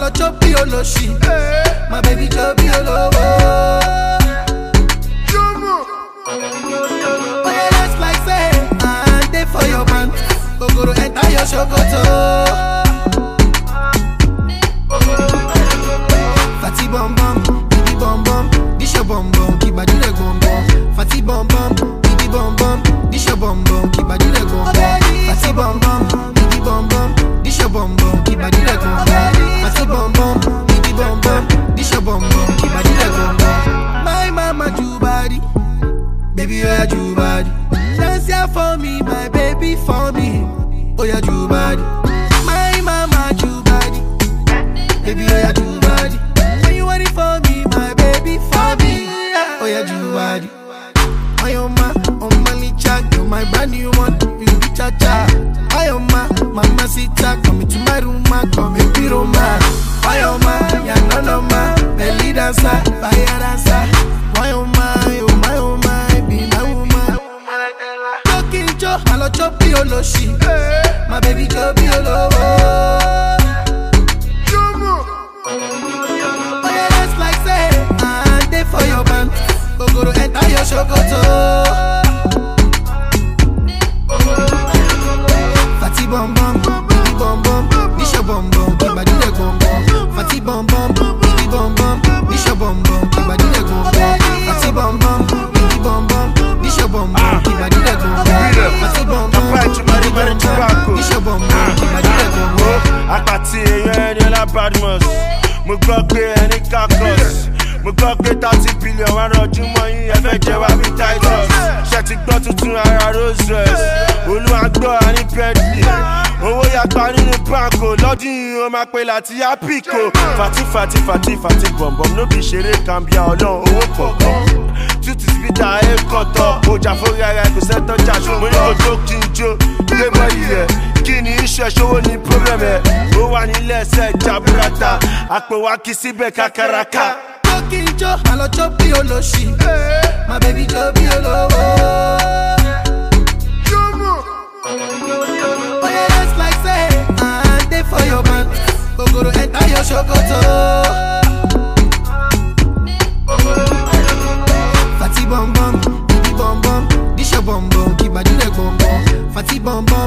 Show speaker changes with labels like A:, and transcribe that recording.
A: chop bí olóṣì. My baby jọ bí olówó. Oya dance like say I dey for your man. Ogoro enter your ṣòkòtò. Fati bum bum, bibi bum bum, this your bum bum, keep body like bum bum. Fati bum bum, bibi bum bum, this your bum bum, keep body like bum bum. Fati bum bum, bibi bum bum, this your bum bum, keep body like bum bum. Fati bum bum, bibi bum bum, this your bum bum, keep body like bum bum. My mama do body, baby oh yeah do body. Dance here for me, my baby for me, oh yeah do body. My mama do body. Baby, oh yeah, do body. When you want it for me, my baby, for me. Oh yeah, do body. I am my, on my licha, you're my brand new one. You be cha cha. I am my, mama sita, come into my room, ma, come and be Roma. I am my, yeah, no, no, my, belly dancer, fire dancer. I am my, oh my, oh my, be my woman. Talking Joe, I love chop the oloshi. My baby, go be olowo. Oya dance like say I dey for your man. Ogoro enter your ṣòkòtò. Fati bum bum, bibi bum bum, this your bum bum, keep body like bum bum. Fati bum bum, bibi bum bum, this your bum bum, keep body like bum bum. Fati bum bum, bibi bum bum, this your bum bum, keep body like bum bum. Fati bum bum, bibi bum bum, this your bum bum, keep body like bum bum.
B: àpàtì èèyàn ẹni ọlá badmus mo gbọ́ pé ẹni kakos mo gbọ́ pé thirty billion wà rọjú mọ́ yín ẹ fẹ́ jẹ wá bí titus ṣe ti gbọ́ tuntun ara rose royce olúwa gbọ́ àní bentley owó yàgbá nínú banko lọ́dún yìí ó máa pe láti apico fati fati fati fati bọ̀m̀bọ̀m ló fi ṣeré kàmbíà ọlọ́run owó pọ̀pọ̀ tútù síbítà ẹ̀ kọ̀tọ̀ ọjà fúnra ẹ̀ kò sẹ́tọ̀ jà ṣùgbọ́n ní kò tó kí n jó lé mọ́ iyẹ̀ kí ni iṣẹ́ ṣòwò ní problem ẹ̀ ó wà nílẹ̀ ẹsẹ̀ jaburata àpò wa kì í síbẹ̀ kakaraka.
A: Talking Joe, I love chop the oloshi. My baby jọ bí olówó. Oya dance like say I dey for your man. Ogoro enter your ṣòkòtò. Fati bum bum, bibi bum bum, this your bum bum, keep body like bum bum. Fati bum bum,